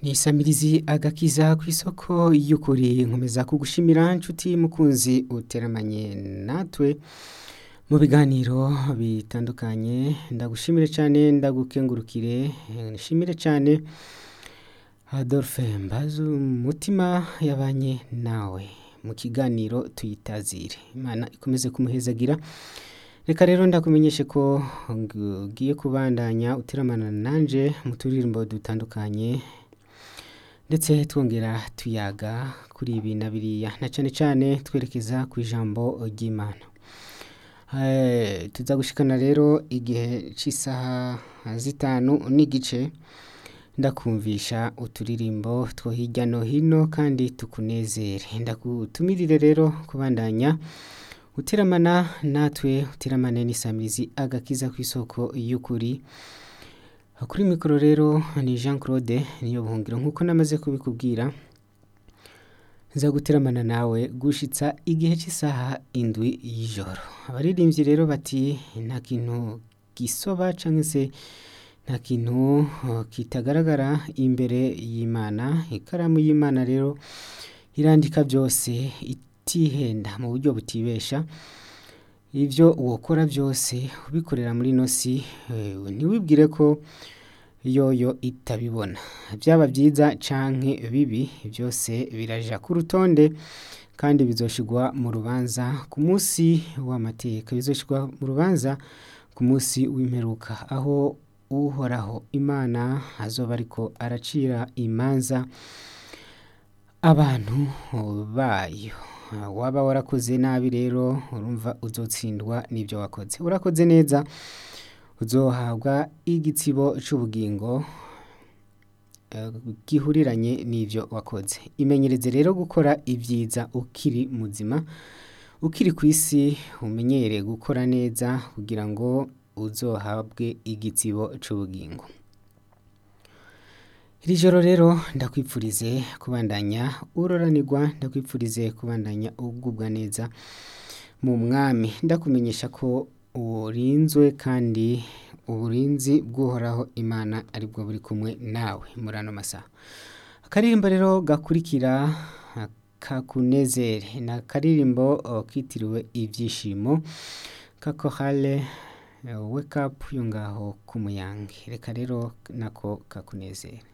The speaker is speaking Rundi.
nisamirizi agakiza ku isoko y'ukuri nkomeza kugushimira nshuti mukunzi uteramanye natwe mu biganiro bitandukanye ndagushimire cyane ndagukengurukire nshimire cyane Adolphe mbazu umutima yabanye nawe mu kiganiro tuyitazire imana ikomeze kumuhezagira reka rero ndakumenyeshe ko ugiye kubandanya uteramana nanje mu turirimbo dutandukanye ndetse twongera tuyaga kuri ibi na biriya na cyane cyane twerekeza ku ijambo ry'imana tuza gushikana rero igihe cy'isaha zitanu n'igice ndakumvisha uturirimbo two hirya no hino kandi tukunezere ndagutumirire rero kubandanya uteramana natwe uteramane n'isamirizi agakiza ku isoko y'ukuri kuri mikoro rero ni jean claude niyo buhungiro nk'uko namaze kubikubwira nza guteramana nawe gushitsa igihe cy'isaha indwi y'ijoro abaririmbyi rero bati nta kintu gisoba cyangwa se nta kintu kitagaragara imbere y'imana ikaramu y'imana rero irandika byose itihenda mu buryo butibesha ibyo wokora byose ubikorera muri ino si ntiwibwire ko yoyo itabibona byaba byiza canke bibi byose biraja ku rutonde kandi bizoshigwa mu rubanza ku munsi w'amateka bizoshigwa mu rubanza ku munsi w'imperuka aho uhoraho imana azoba ariko aracira imanza abantu bayo waba warakoze nabi rero urumva uzotsindwa n'ibyo wakoze urakoze neza uzohabwa igitsibo cy'ubugingo gihuriranye n'ibyo wakoze imenyereze rero gukora ibyiza ukiri muzima ukiri ku isi umenyere gukora neza kugira ngo uzohabwe igitsibo cy'ubugingo iri joro rero ndakwipfurize kubandanya uroranirwa ndakwipfurize kubandanya ugubwa neza mu mwami ndakumenyesha ko urinzwe kandi uburinzi bw'uhoraho imana aribwo buri kumwe nawe muri ano masaha akaririmbo rero gakurikira kakunezere ni akaririmbo kitiriwe ibyishimo kakohale wake up yo ngaho ku muyange reka rero nako kakunezere